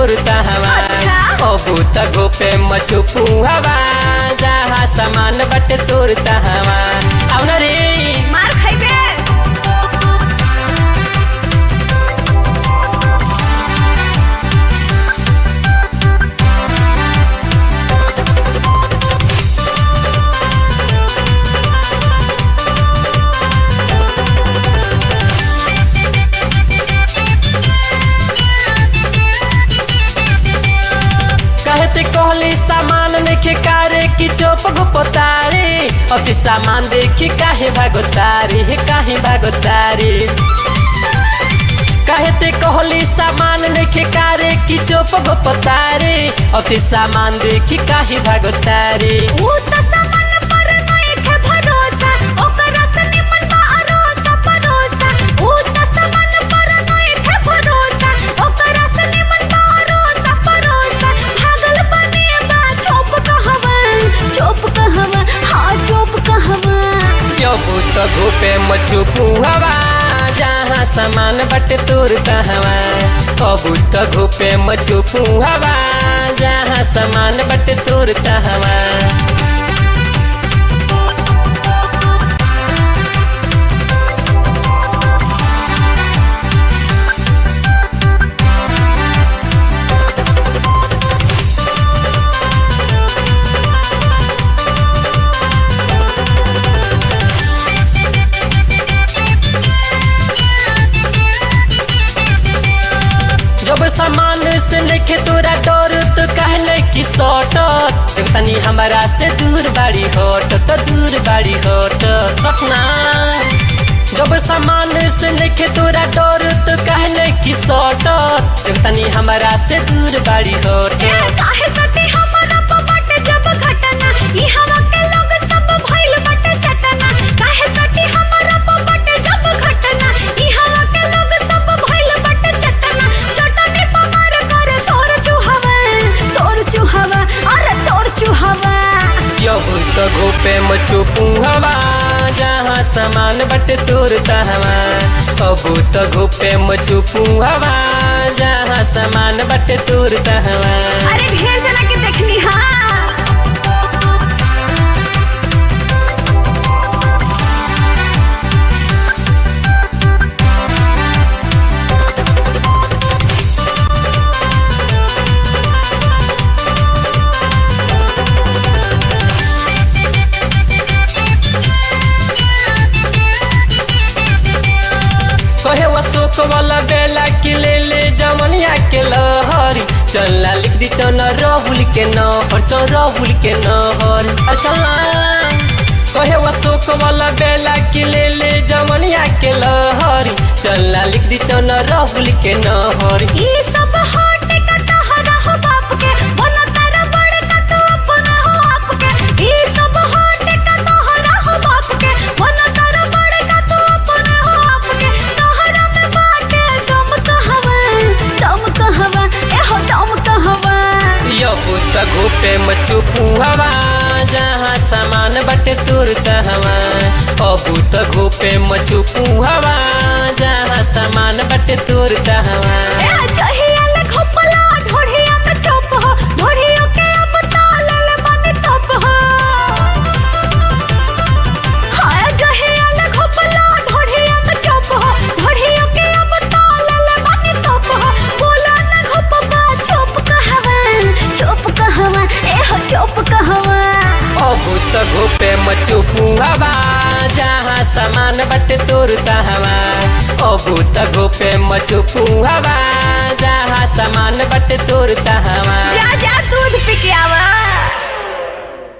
तोर तहवा अच्छा। अबू त गोपे मचुपू हवा जहाँ सामान बटे तोर तहवा आउन रे मार खाइबे कहते कहली सामान देखे कारे की चोप गुपतारे अति सामान देखी काहे भागोतारे हे काहे भागोतारे कहते कहली सामान देखे कारे की चोप गुपतारे अति सामान देखी काहे भागोतारे ऊ त सामान पर नइखे भरोसा ओकरा से निमन बा अरोसा परोसा ऊ त सामान पर नइखे भरोसा ओकरा से निमन बा अरोसा परोसा भागल बने बा चोप कहवा चोप कहवा हाँ चोप कहवा क्यों भूत घूपे मचुपू हवा जहाँ सामान बटे तोर कहवा कबूत घूपे मचुपू हवा जहाँ सामान बटे तोर कहवा जब सामान से लेके तोरा डर तो कहले कि सटत तनी हमारा से दूर बाड़ी हट तो दूर बाड़ी हट सपना जब सामान से लेके तोरा डर तो कहले कि सटत तनी हमारा से दूर बाड़ी हट ए काहे सटी हमरा प बटे जब घटना ई हवा के लोग सब भइल बटे चटना काहे सटी हमरा प बटे जब घटना ई हवा के लोग सब भइल बटे चटना चटनी प मार कर तोर चुहवा तोर चुहवा अरे तोर चुहवा क्यों तो घोपे मचुपू हवा जहाँ सामान बटे तोर तहवा कबू तो घोपे मचुपू हवा जहाँ सामान बटे तोर तहवा अरे ढेर जना के देखनी हां कहे अशोक वाला बेला के ले ले जमनिया के लहरी चलना लिख दी चौना राहुल के नहर चौ राहुल के नहर चलना कहे अशोक वाला बेला के ले ले जमनिया के लहरी चलना लिख दी चौना राहुल के नहर ई सब हट का तहरा हो बाप के बना तारा बड़ का तू अपना हो आप के ई सब हट का तहरा हो बाप के बना तारा बड़ का तू अपना हो आप के तहरा में बाटे दम कहवा दम कहवा ए हो दम कहवा यो पुत घोपे मचुपू हवा जहाँ सामान बटे तुर हवा अबू तो घोपे मचुपू हवा जहाँ सामान बटे तुर हवा ए जहिया ले घोपला ढोढ़िया में चोप हो ढोढ़ियों के अब ताल ले बने तोप हो हाय जहिया ले घोपला ढोढ़िया में चोप हो ढोढ़ियों के अब ताल ले बने तोप हो बोला ना घोपबा चोप कहवा चोप कहवा ए हो चोप कहवा अबू तो घोपे मचुपू हवा जहाँ सामान बटे तुर हवा अबू तो घोपे मचुपू हवा जहाँ सामान बटे तुर हवा जा जा